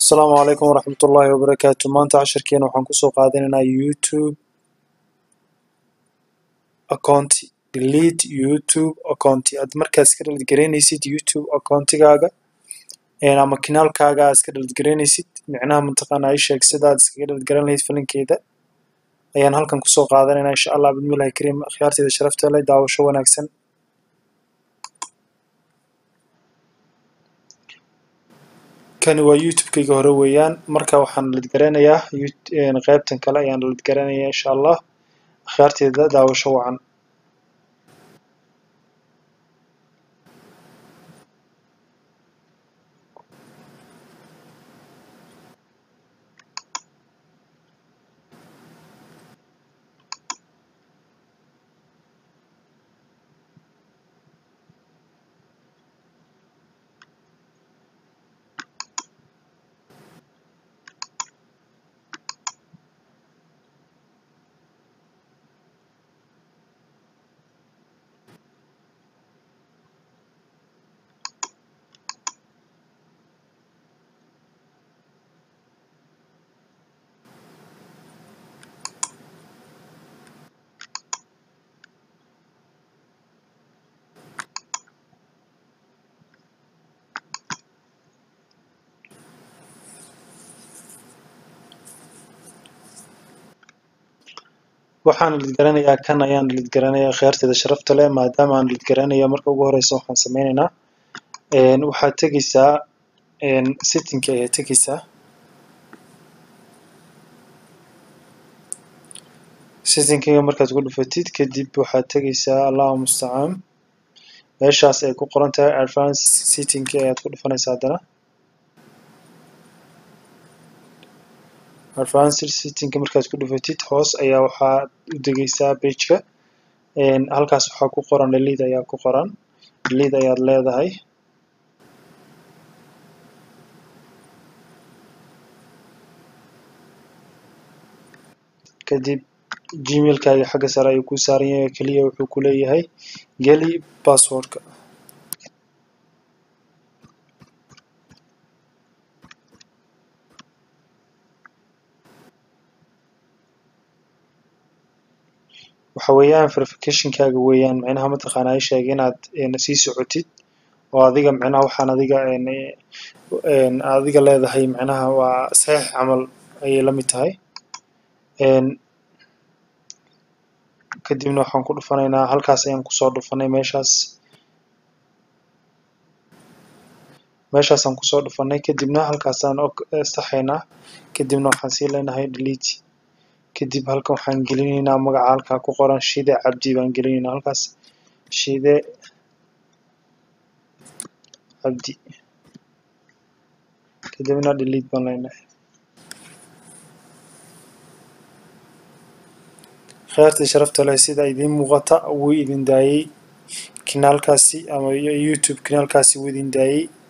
asalaamu calaykum waraxmat ullaahi wabarakaatu maanta casharkeena waxaan kusoo qaadanaynaa youtube account delete youtube account aad markaad iska dhalad garaynaysid youtube accountigaaga ama kinaalkaaga aad iska dhalad garaynaysid micnaha mataqaanaa ii sheeg sidaad iskaga dhalad garan lahayd filinkeeda ayaan halkan kusoo qaadanaynaa insha allah bismillahi kariim akhyaarteeda sharafta leh daawasho wanaagsan kani waa youtube-kayga hore weeyaan marka waxaan dhalad garanayaa qaybtan kale ayaan dhalad garanayaa insha allah akhyaarteeda daawasho wacan waxaan dhalid garanayaa kan ayaan dhalid garanayaa kheyrteeda sharafta leh maadaama aan dhalid garanayo marka ugu horeysa waxaan sameyneynaa waxaad tegeysaa settingki ayaad tegeysaa settingkiga markaad ku dhufatid kadib waxaad tegeysaa allahu mustacaan meeshaas ay ku qoran tahay advance settingki ayaad ku dhufanaysaa haddana advanced settingka markaad ku dhufatid hoos ayaa waxaad u degeysaa pageka halkaas waxaa ku qoran delete ayaa ku qoran delete ayaad leedahay kadib gmailkaaga xagga sare ayuu ku saaran yahay keliya wuxuu ku leeyahay geli passwordka waxa weeyaan verificationkaaga weeyaan micnaha mataqaanaa ii sheeg inaad sii socotid oo adiga micnaha waxaan adiga adiga leedahay micnaha waa saxiix camal ayay la mid tahay kadibna waxaan ku dhufanaynaa halkaas ayaan kusoo dhufanay meeshaas meeshaasaan kusoo dhufanay kadibna halkaasaan saxaynaa kadibna waxaan sii leenahay delete kadib halkan waxaan gelinaynaa magaca halkaa ku qoran shide cabdi baan gelinaynaa halkaas shide cabdi kadibna delete baan leenahay kheyrtii sharafta leh sida idiin muuqata wuu idin daayey kinaalkaasi ama youtube kinaalkaasi wuu idin daayey